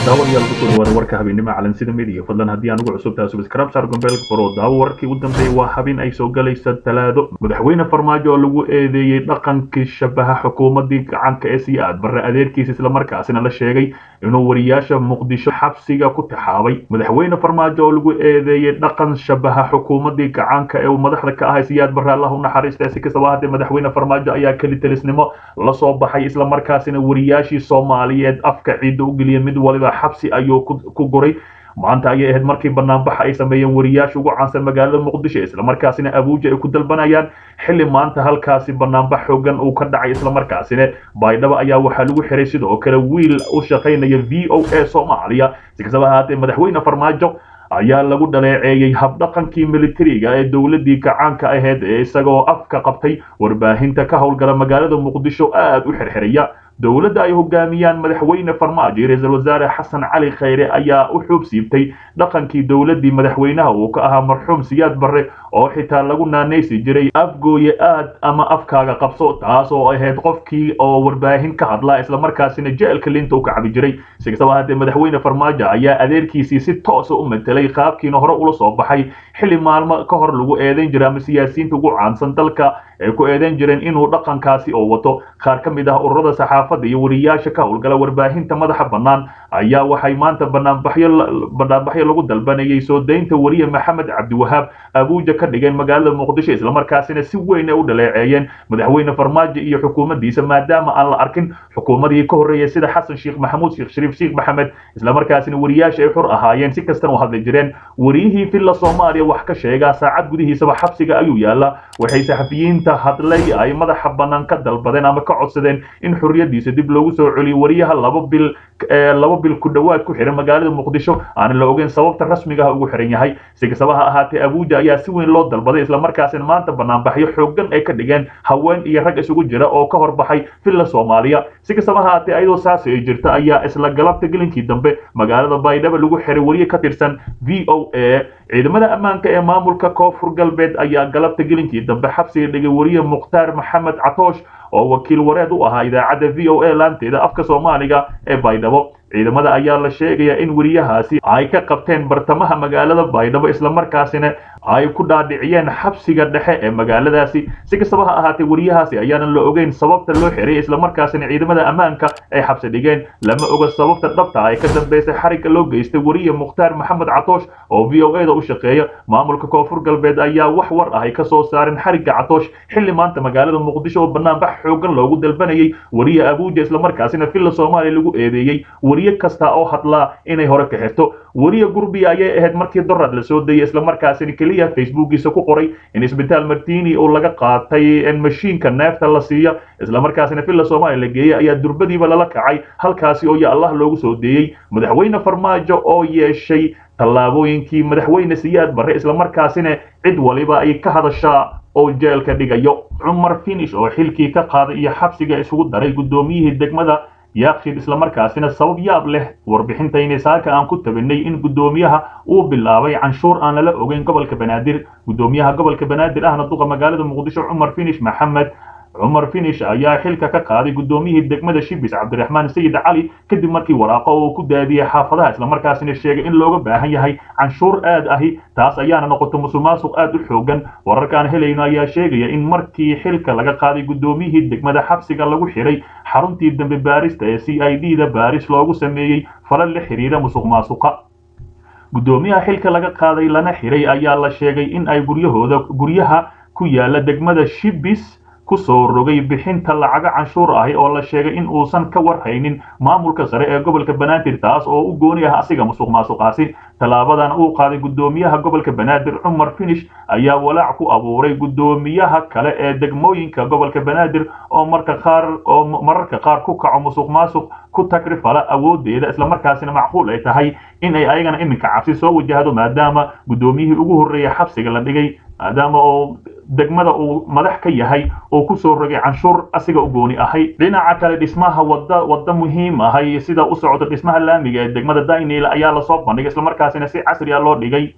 daawadayaal kusoo dhawaada warka habeennimo calansida midiya fadlan haddii aan ugu cusub tahay subscribe saar gombeelka faro daawo warkii u dambeeyey waa habin ay soo galaysa talaado madaxweyne farmaajo oo lagu eedeeyey dhaqankii shabaha xukuumadii gacanka ee sii aad barre adeerkiisa islamarkaasina la sheegay inuu wariyaasha muqdisho xabsiga ku taxaabay madaxweyne farmaajo oo lagu eedeeyey dhaqan shabaha xukuumadii gacanka ee uu madaxda ka ahay siyaad barre allah u naxariista si kastaba haddee madaxweyne farmaajo ayaa kelitelisnimo la soo baxay islamarkaasina wariyaashii soomaaliyeed afka ciidda u geliyay mid waliba xabsi ayuu ku guray maanta ayay ahayd markii banaanbaxa ay sameeyeen wariyaasha ugu caansan magaalada muqdisho islamarkaasina abuuja ay ku dalbanayaan xilli maanta halkaasi banaanbax xoogan uu ka dhacay islamarkaasina baydhabo ayaa waxaa lagu xiray sidoo kale wiil u shaqaynaya v o a soomaaliya si kastaba ahaatee madaxweyne farmaajo ayaa lagu dhaleeceeyey habdhaqankii militariga ee dowladii gacaanka ahayd ee isagoo afka qabtay warbaahinta ka howlgala magaalada muqdisho aad u xirxiraya dowladda ay hogaamiyaan madaxweyne farmaajo iyo ra-iisul wasaare xasan cali khayre ayaa u xuub siibtay dhaqankii dowladdii madaxweynaha uu ka ahaa marxuum siyaad barre oo xitaa lagu naanaysi jiray afgooye aad ama afkaaga qabso taas oo ahayd qofkii oo warbaahin ka hadlaa islamarkaasina jeelka linta u kacabi jiray si kastaba haddee madaxweyne farmaajo ayaa adeerkiisii si toosa u matelay qaabkiina hore ula soo baxay xilli maalmo ka hor lagu eedayn jiray ama siyaasiyiinta ugu caansan dalka ay ku eedayn jireen inuu dhaqankaasi oo wato qaar ka mid ah ururada saxaafadda iyo wariyaasha ka howlgala warbaahinta madaxa bannaan ayaa waxay maanta banaanbaxyo banaanbaxyo lagu dalbanayay soo daynta wariye maxamed cabdiwahaab abuuja ka dhigeen magaalada muqdisho islamarkaasina si weyn ay u dhaleeceeyeen madaxweyne farmaajo iyo xukuumaddiisa maadaama aan la arkin xukuumadii ka horreeyay sida xasan sheekh maxamuud sheekh shariif sheekh maxamed islamarkaasina wariyaasha ay xur ahaayeen si kastana u hadli jireen wariyihii villa soomaaliya wax ka sheegaa saacad gudihiisaba xabsiga ayuu yaallaa waxay saxafiyiinta hadlay ay madaxa bannaan ka dalbadeen ama ka codsadeen in xorriyadiisa dib loogu soo celiyo wariyaha laba bil laba bil ku dhowaad ku xiran magaalada muqdisho aanan la ogeyn sababta rasmiga ah ugu xiran yahay si kastaba ha ahaatee abuuja ayaa si weyn loo dalbaday islamarkaasina maanta banaanbaxyo xoogan ay ka dhigeen haween iyo rag isugu jira oo ka horbaxay villa soomaaliya si kastaba ha ahaatee ayadoo saasi ay jirta ayaa isla galabta gelinkii dambe magaalada baydhabo lagu xiray wariye ka tirsan v o a ciidamada ammaanka ee maamulka koonfur galbeed ayaa galabta gelinkii dambe xabsiga dhigay wariye mukhtaar maxamed catoosh oo wakiil wareed u ahaa idaacadda v o a laanteeda afka soomaaliga ee baydhabo ciidamada ayaa la sheegayaa in weriyahaasi ay ka qabteen bartamaha magaalada baydhabo islamarkaasina ay ku dhaadhiciyeen xabsiga dhexe ee magaaladaasi si kastaba ha ahaatee weriyahaasi ayaanan la ogeyn sababta loo xiray islamarkaasina ciidamada ammaanka ay xabsi dhigeen lama oga sababta dhabta ay ka dambeysay xarigga loo geystay weriye mukhtaar maxamed catoosh oo v o a da u shaqeeya maamulka koonfur galbeed ayaa wax war ah ay ka soo saareen xarigga catoosh xilli maanta magaalada muqdisho oo banaanbax xoogan loogu dalbanayay weriye abuuja islamarkaasina villa soomaaliya lagu eedeeyey weriye kasta oo hadlaa inay hore ka xirto weriye gurbiya ayay ahayd markii dorad la soo dayay islamarkaasina keliya facebookiisa ku qoray in isbitaal martini oo laga qaatay mashiinka neefta la siiya islamarkaasina villa soomaaliya la geeyey ayaa durbadiiba lala kacay halkaasi oo ya allah loogu soo deeyey madaxweyne farmaajo oo yeeshay tallaabooyinkii madaxweyne siyaad barre islamarkaasina cid waliba ay ka hadashaa oo jeelka dhigayo cumar finish oo xilkii ka qaaday iyo xabsiga isugu daray guddoomiyihii degmada yaaqshid islamarkaasina sabab yaab leh warbixintayni saaka aan ku tabinay in guddoomiyaha uu bilaabay canshuur aan lala ogeyn gobolka banaadir guddoomiyaha gobolka banaadir ahna duqa magaalada muqdisho cumar finish maxamed cumar finish ayaa xilka ka qaaday guddoomiyihii degmada shibis cabdiraxmaan sayid cali kadib markii waraaqo uu ku daadiyey xaafadaha islamarkaasina sheegay in looga baahan yahay canshuur aad ahi taas ayaana noqotay musuqmaasuq aad u xoogan wararkaan helayno ayaa sheegaya in markii xilka laga qaaday guddoomiyihii degmada xabsiga lagu xiray xaruntii dambe baarista ee c i d da baaris loogu sameeyey falal la xiriira musuq maasuqa guddoomiyaha xilka laga qaaday lana xiray ayaa la sheegay in ay guryahooda guryaha ku yaala degmada shibis ku soo rogay bixinta lacaga canshuur ahi oo la sheegay in uusan ka warhaynin maamulka sare ee gobolka banaadir taas oo u gooni ah asiga musuq maasuqaasi tallaabadan uu qaaday guddoomiyaha gobolka banaadir cumar finish ayaa walaac ku abuuray guddoomiyaha kale ee degmooyinka gobolka banaadir oo marka qaar oo mararka qaar ku kaco musuq maasuq ku tagrifala awoodeeda islamarkaasina macquul ay tahay in ay ayagana iminka cabsi soo wajahdo maadaama guddoomiyihii ugu horreeyay xabsiga la dhigay maadaama oo degmada uu madax ka yahay oo ku soo rogay canshuur asiga u gooni ahay dhinaca kale dhismaha wada wadda muhiim ahay sida u socdo dhismaha laamiga ee degmada daynil ayaa lasoo bandhigay islamarkaasina si casri ah loo dhigay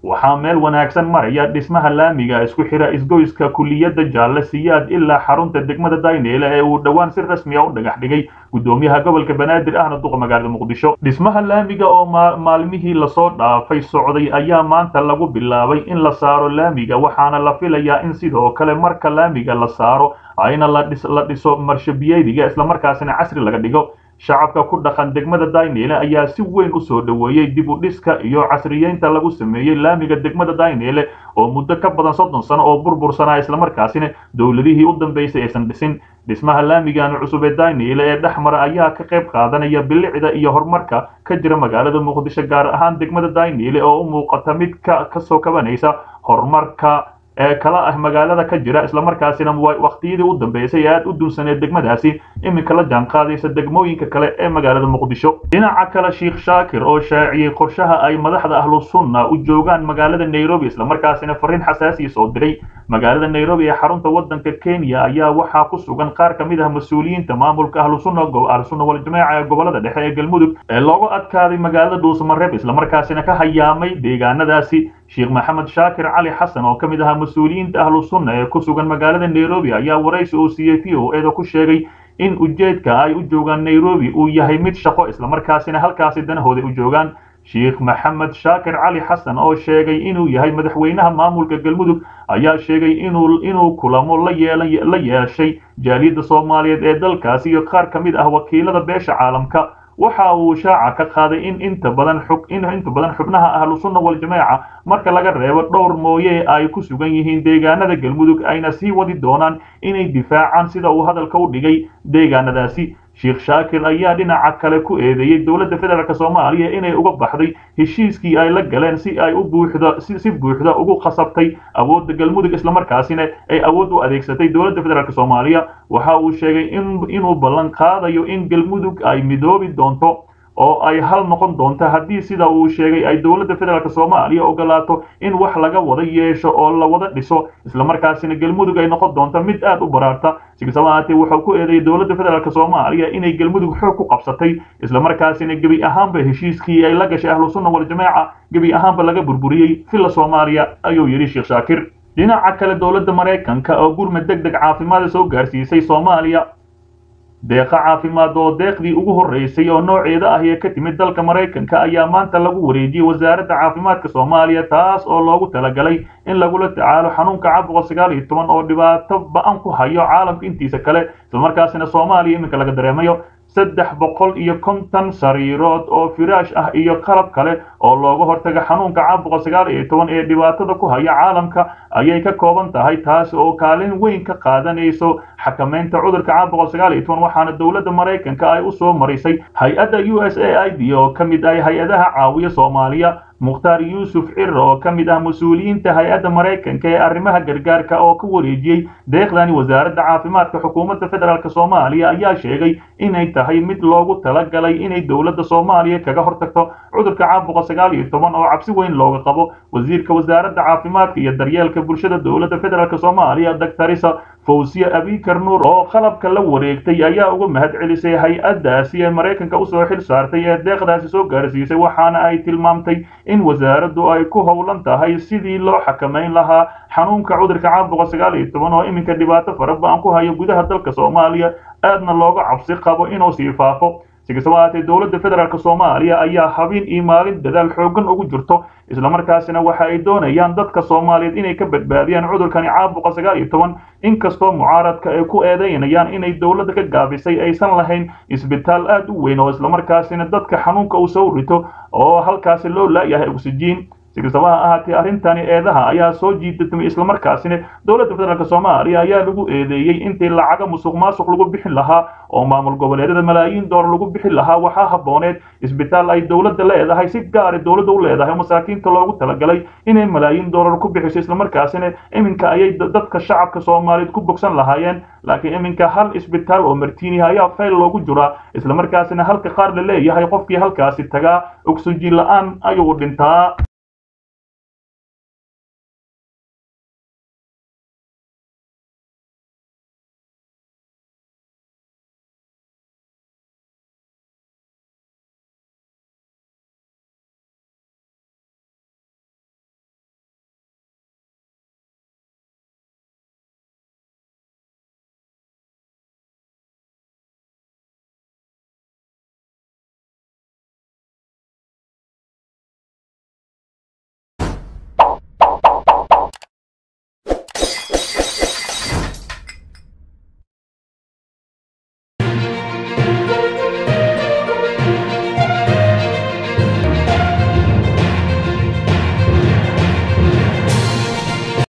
waxaa meel wanaagsan maraya dhismaha laamiga isku xira isgoyska kuliyadda jaalle siyaad ilaa xarunta degmada dayneele ee uu dhowaan si rasmi a u dhagax dhigay guddoomiyaha gobolka banaadir ahna duqa magaalada muqdisho dhismaha laamiga oo maalmihii lasoo dhaafay socday ayaa maanta lagu bilaabay in la saaro laamiga waxaana la filayaa in sidoo kale marka laamiga la saaro ayna la dhiso marshabiyeediga islamarkaasina casri laga dhigo shacabka ku dhaqan degmada dayneele ayaa si weyn u soo dhoweeyey dib u dhiska iyo casriyeynta lagu sameeyey laamiga degmada dayneele oo muddo ka badan soddon sano oo burbursanaa islamarkaasina dowladihii u dambeysay aysan dhisin dhismaha laamigan cusub ee dayneele ee dhexmara ayaa ka qayb qaadanaya bilicda iyo horumarka ka jira magaalada muqdisho gaar ahaan degmada dayneele oo u muuqata mid ka kasoo kabanaysa horumarka ee kala ah magaalada ka jira islamarkaasina waqtiyadii u dambeysay aad u dunsaneed degmadaasi iminka la jaan qaadaysa degmooyinka kale ee magaalada muqdisho dhinaca kale sheikh shaakir oo shaaciyey qorshaha ay madaxda ahlu sunna u joogaan magaalada nairobi islamarkaasina fariin xasaasiya soo diray magaalada nairobi ee xarunta wadanka kenya ayaa waxaa ku sugan qaar ka mid ah mas-uuliyiinta maamulka ahlu sunna ahlu sunna waljamaaca ee gobolada dhexe ee galmudug ee loogu adkaaday magaalada dhuusamareeb islamarkaasina ka hayaamay deegaanadaasi sheekh maxamed shaakir cali xasan oo ka mid ahaa mas-uuliyiinta ahlu sunna ee ku sugan magaalada nairobi ayaa waraysi uu siiyey v o eeda ku sheegay in ujeedka ay u joogaan nairobi uu yahay mid shaqo islamarkaasina halkaasi danahooda u joogaan sheekh maxamed shaakir cali xasan oo sheegay inuu yahay madaxweynaha maamulka galmudug ayaa sheegay inuu inuu kulamo la yeelan la yeeshay jaaliyadda soomaaliyeed ee dalkaasi iyo qaar ka mid ah wakiilada beesha caalamka waxa uu shaaca ka qaaday in inta badan xug in inta badan xubnaha ahlu sunna waljamaaca marka laga reebo dhowr mooye ay ku sugan yihiin deegaanada galmudug ayna sii wadi doonaan inay difaacaan sida uu hadalka u dhigay deegaanadaasi sheekh shaakir ayaa dhinaca kale ku eedeeyey dowladda federaalk soomaaliya inay uga baxday heshiiskii ay la galeen si ay u buuxda si buuxda ugu khasabtay awoodda galmudug islamarkaasina ay awood u adeegsatay dowladda federaalk soomaaliya waxa uu sheegay in inuu ballan qaadayo in galmudug ay midoobi doonto oo ay hal noqon doonto haddii sida uu sheegay ay dowladda federaalk soomaaliya ogolaato in wax laga wada yeesho oo la wada dhiso islamarkaasina galmudug ay noqon doonto mid aad u baraarta sikastaba ahaatee wuxuu ku eedeeyay dowladda federaalk soomaaliya inay galmudug xoog ku qabsatay islamarkaasina gebi ahaanba heshiiskii ay la gashay ahlu sunna waljamaaca gebi ahaanba laga burburiyey filla soomaaliya ayuu yidhi sheekh shaakir dhinaca kale dowladda maraykanka oo gurmad deg deg caafimaada soo gaarsiisay soomaaliya deeqa caafimaad oo deeqdii ugu horreysay oo nooceeda ah ee ka timid dalka maraykanka ayaa maanta lagu wareejiyey wasaaradda caafimaadka soomaaliya taas oo loogu talagalay in lagula tacaalo xanuunka caabuqa sagaal iyo toban oo dhibaato ba-an ku hayo caalamka intiisa kale islamarkaasina soomaaliya iminka laga dareemayo saddex boqol iyo konton sariirood oo firaash ah iyo qalab kale oo looga hortaga xanuunka caabuqa sagaal iyo toban ee dhibaatada ku haya caalamka ayay ka kooban tahay taasi oo kaalin weyn ka qaadanayso xakamaynta cudurka caabuqa sagaal iyo toban waxaana dowladda maraykanka ay u soo marisay hay-adda u s a i d oo ka mid ah hay-adaha caawiya soomaaliya mukhtaar yuusuf cir oo ka mid ah mas-uuliyiinta hay-adda maraykanka ee arrimaha gargaarka oo ka wareejiyey deeqdani wasaaradda caafimaadka xukuumadda federaalk soomaaliya ayaa sheegay inay tahay mid loogu talagalay inay dowladda soomaaliya kaga hortagto cudurka caabuqa sagaal iyo toban oo cabsi weyn looga qabo wasiirka wasaaradda caafimaadka iyo daryeelka bulshada dowladda federaalk soomaaliya doctorisa fawsiye abikar nuur oo qalabka la wareegtay ayaa uga mahad celisay hay-addaasi ee maraykanka usoo xil saartay ee deeqdaasi soo gaarsiisay waxaana ay tilmaamtay in wasaaraddu ay ku howlan tahay sidii loo xakamayn lahaa xanuunka cudurka caabuqa sagaal iyo toban oo iminka dhibaato fara ba-an ku hayo gudaha dalka soomaaliya aadna looga cabsi qabo inuu sii faafo si kastaba ahaatee dowladda federaalk soomaaliya ayaa habeen iyo maalin dadaal xoogan ugu jirto islamarkaasina waxa ay doonayaan dadka soomaaliyeed inay ka badbaadiyaan cudurkani caabuqa sagaal iyo toban inkastoo mucaaradka ay ku eedeynayaan inay dowladda ka gaabisay aysan lahayn isbitaal aad u weyn oo islamarkaasina dadka xanuunka uu soo rito oo halkaasi loo laayahay oksijiin si kastaba ha ahaatee arrintani eedaha ayaa soo jiidatmay islamarkaasina dowladda federaalk soomaaliya ayaa lagu eedeeyey intii lacaga musuq maasuq lagu bixin lahaa oo maamul goboleedyada malaayiin doolar lagu bixin lahaa waxaa habooneed isbitaal ay dowladda leedahay si gaari dowladda u leedahay masaakiinta loogu talagalay inay malaayiin doolar ku bixiso islamarkaasina iminka ayay dadka shacabka soomaaliyeed ku bogsan lahaayeen laakiin iminka hal isbitaal oo martiini ayaa fayl loogu jiraa islamarkaasina halka qaar la leeyahay qofkii halkaasi tagaa oksijiin la-aan ayuu dhintaa